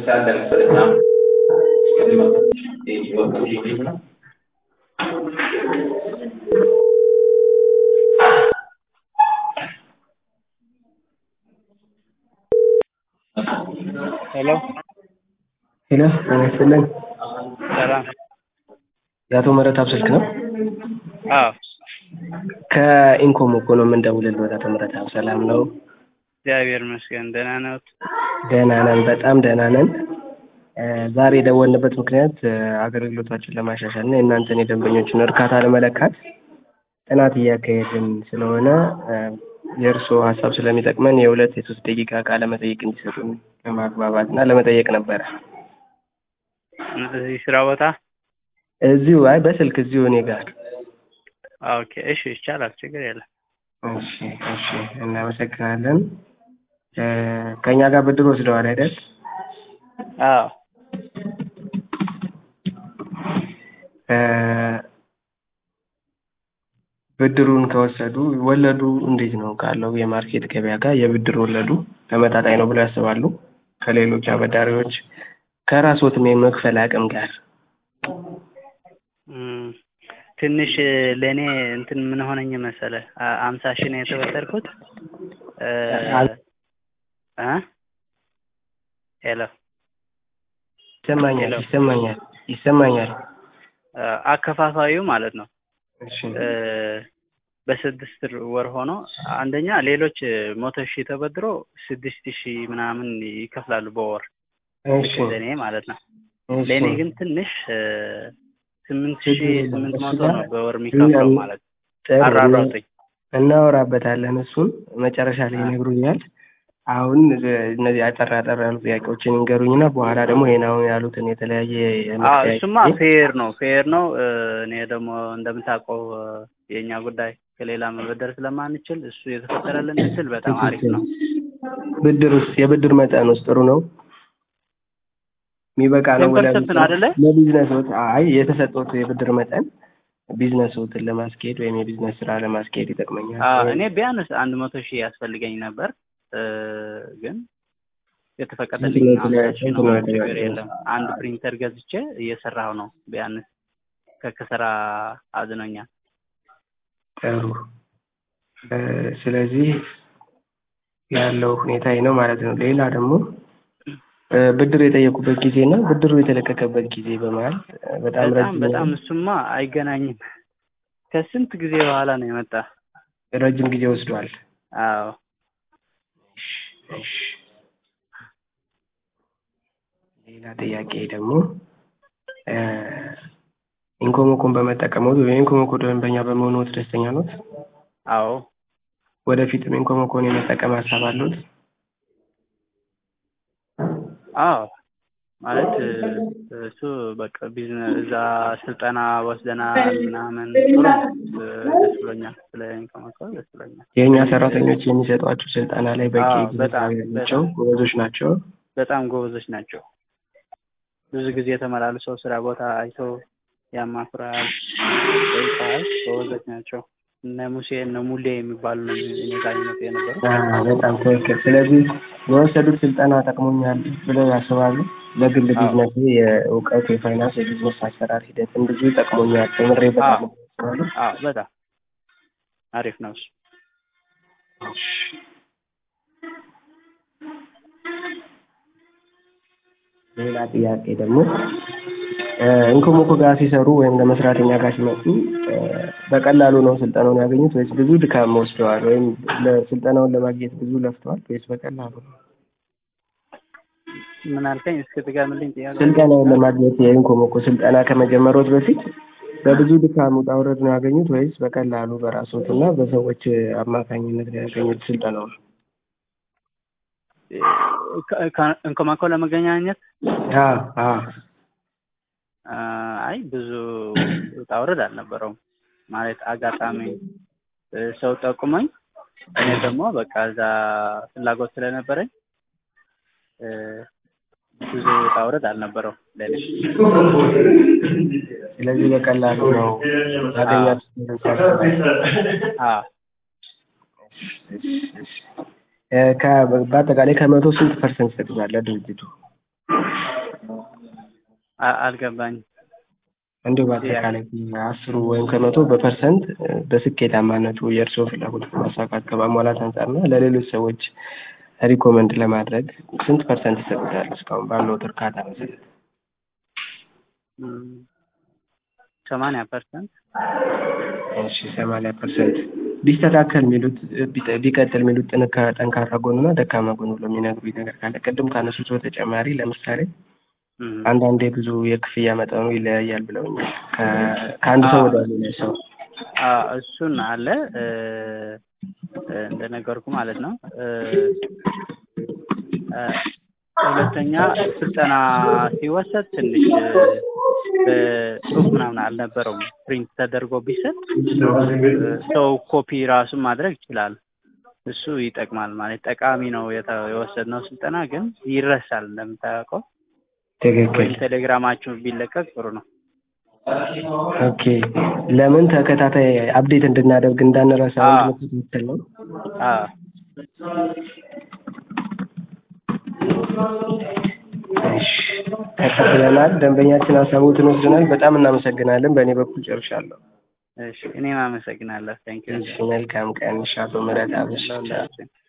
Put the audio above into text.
ሄሎ ሄሎ ጤና ይስጥልን። ሰላም። የአቶ ምህረተአብ ስልክ ነው? አዎ ከኢንኮም እኮ ነው የምንደውልልዎት። አቶ ምህረተአብ ሰላም ነው? እግዚአብሔር ይመስገን ደህና ነዎት? ደህና ነን፣ በጣም ደህና ነን። ዛሬ የደወልንበት ምክንያት አገልግሎታችን ለማሻሻል እና የእናንተን የደንበኞችን እርካታ ለመለካት ጥናት እያካሄድን ስለሆነ የእርስዎ ሀሳብ ስለሚጠቅመን የሁለት የሶስት ደቂቃ ቃለ መጠይቅ እንዲሰጡን ለማግባባት እና ለመጠየቅ ነበረ። እዚህ ስራ ቦታ? እዚሁ አይ በስልክ እዚሁ እኔ ጋር። ኦኬ እሺ ይቻላል፣ ችግር የለም። እሺ እሺ፣ እናመሰግናለን። ከእኛ ጋር ብድር ወስደዋል አይደል? አዎ ብድሩን ከወሰዱ ወለዱ እንዴት ነው ካለው የማርኬት ገበያ ጋር የብድር ወለዱ ተመጣጣኝ ነው ብለው ያስባሉ? ከሌሎች አበዳሪዎች ከራስዎትም የመክፈል አቅም ጋር ትንሽ ለእኔ እንትን ምን ሆነኝ መሰለ አምሳ ሺህ ነው የተበደርኩት እ ሄሎ ይሰማኛል ይሰማኛል ይሰማኛል። አከፋፋዩ ማለት ነው እሺ በስድስት ወር ሆኖ አንደኛ ሌሎች መቶ ሺህ ተበድሮ ስድስት ሺህ ምናምን ይከፍላሉ በወር እሺ ለእኔ ማለት ነው። እሺ። ለእኔ ግን ትንሽ ስምንት ሺህ ስምንት መቶ ነው በወር የሚከፍለው ማለት ነው። ጥሩ አራራጡኝ እናወራበታለን። እሱን መጨረሻ ላይ ይነግሩኛል። አሁን እነዚህ አጠር አጠር ያሉ ጥያቄዎችን ይንገሩኝና በኋላ ደግሞ ይሄን አሁን ያሉትን የተለያየ አዎ የመጠያየቅ እሱማ ፌር ነው ፌር ነው። እኔ ደግሞ እንደምታውቀው የእኛ ጉዳይ ከሌላ መበደር ስለማንችል እሱ የተፈጠረልን እድል በጣም አሪፍ ነው። ብድር ውስጥ የብድር መጠን ውስጥ ጥሩ ነው የሚበቃ ነው ቴን ፐርሰንት ነው አይደለ? ለቢዝነስዎት? አይ የተሰጠዎት የብድር መጠን ቢዝነስዎትን ለማስኬድ ወይም የቢዝነስ ስራ ለማስኬድ ይጠቅመኛል። አዎ እኔ ቢያንስ አንድ መቶ ሺህ ያስፈልገኝ ነበር ግን የተፈቀደልኝ ስንት ነው አምሳ ሺህ ነው። ስንት ነው ችግር የተባለው? የለም። አንድ ፕሪንተር ገዝቼ እየሰራሁ ነው። ቢያንስ ከክሰራ አዝኖኛል። ጥሩ እ ስለዚህ ያለው ሁኔታ ይህ ነው ማለት ነው። ሌላ ደግሞ እ ብድር የጠየቁበት ጊዜ እና ብድሩ የተለቀቀበት ጊዜ በመሀል እ በጣም በጣም ረጅም በጣም እሱማ አይገናኝም። ከስንት ጊዜ በኋላ ነው የመጣ። ረጅም ጊዜ ወስዷል። አዎ እሺ። ሌላ ጥያቄ ደግሞ እ ኢንኮሞኮን በመጠቀምዎት ወይም ኢንኮሞኮ ደንበኛ በመሆንዎት ደስተኛ ኖት? አዎ ወደፊትም ኢንኮሞኮን የመጠቀም ሀሳብ አለዎት? አዎ ማለት እ እሱ በቃ ቢዝነስ እዛ ስልጠና ወስደናል ምናምን ጥሩ ነው። እ ደስ ብሎኛል። ስለ ኢንኮሞኮ ደስ ብሎኛል። የእኛ ሰራተኞች የሚሰጧችሁ ስልጠና ላይ በቂ አዎ፣ በጣም ግንዛቤ ናቸው? ጎበዞች ናቸው? በጣም ጎበዞች ናቸው። ብዙ ጊዜ ተመላልሰው ስራ ቦታ አይተው ያማክራል፣ ይጠይቃል። ጎበዞች ናቸው። እነ ሙሴ እነ ሙሌ የሚባሉ ነው እኔ ጋር ይመጡ የነበሩት። አዎ፣ በጣም ትክክል። ስለዚህ የወሰዱት ስልጠና ጠቅሞኛል ብለው ያስባሉ? ለግል አዎ። ቢዝነስ የእውቀት የፋይናንስ የቢዝነስ አሰራር ሂደትን ብዙ ጠቅሞኛል ተምሬበታለሁ ያስባሉ? አዎ በጣም አሪፍ ነው እሱ። ሌላ ጥያቄ ደግሞ እ ኢንኮሞኮ ጋር ሲሰሩ ወይም ለመስራት እኛ ጋር ሲመጡ እ በቀላሉ ነው ስልጠናውን ያገኙት ወይስ ብዙ ድካም ወስደዋል? ወይም ለስልጠናውን ለማግኘት ብዙ ለፍተዋል ወይስ በቀላሉ ነው? ምን አልከኝ? እስኪ ድገምልኝ ጥያቄ። ስልጠናውን ለማግኘት የኢንኮሞኮ ስልጠና ከመጀመሮት በፊት በብዙ ድካም ውጣ ውረድ ነው ያገኙት ወይስ በቀላሉ በራስዎት እና በሰዎች አማካኝነት ነው ያገኙት ስልጠናውን? ኢንኮሞኮ ለመገናኘት አዎ አዎ አ፣ አይ ብዙ ውጣ ውረድ አልነበረውም። ማለት አጋጣሚ እ ሰው ጠቁመኝ እኔ ደግሞ በቃ እዛ ፍላጎት ስለነበረኝ እ ብዙ ውጣ ውረድ አልነበረው ለኔ። ስለዚህ በቀላሉ ነው ያገኛችሁት? አዎ እ ከ- በአጠቃላይ ከመቶ ስንት ፐርሰንት ይሰጡታል ለድርጅቱ? አ- አልገባኝም። እንዲሁ በአጠቃላይ አስሩ ወይም ከመቶ በፐርሰንት በስኬታማነቱ የእርስዎ ፍላጎት ማሳካት ከማሟላት አንጻር እና ለሌሎች ሰዎች ሪኮመንድ ለማድረግ ስንት ፐርሰንት ይሰጡታል? እስካሁን ባለዎት እርካታ መሰረት እም፣ ሰማንያ ፐርሰንት እሺ ሰማንያ ፐርሰንት ቢስተካከል የሚሉት ቢጠ- ቢቀጥል የሚሉት ጥንካ ጠንካራ ጎንና ደካማ ጎን ብሎ የሚነግሩኝ ነገር ካለ ቅድም ካነሱት በተጨማሪ ለምሳሌ እም፣ አንዳንዴ ብዙ የክፍያ መጠኑ ይለያያል ብለውኛል ከ- ከአንድ ሰው ወደ ሌላ ሰው አ እሱን አለ እ፣ እ፣ እንደነገርኩ ማለት ነው እ፣ እ፣ ሁለተኛ ስልጠና ሲወሰድ ትንሽ እ፣ ጽሁፍ ምናምን አልነበረውም ፕሪንት ተደርጎ ቢሰጥ እ፣ ሰው ኮፒ ራሱን ማድረግ ይችላል። እሱ ይጠቅማል ማለት ጠቃሚ ነው። የተ- የወሰድነው ስልጠና ግን ይረሳል እንደምታውቀው ትክክል ወይም ቴሌግራማችሁ ቢለቀቅ ጥሩ ነው። ኦኬ ለምን ተከታታይ አፕዴት እንድናደርግ እንዳንረሳ አዎ። ምክትል ነው አዎ እሺ ተቀብለናል ደንበኛችን ሀሳቦትን ወስደናል በጣም እናመሰግናለን በእኔ በኩል ጨርሻለሁ እሺ እኔም አመሰግናለሁ። ታንኪዩ እሺ መልካም ቀን እሺ አቶ ምህረት አብሽ ለሁላችን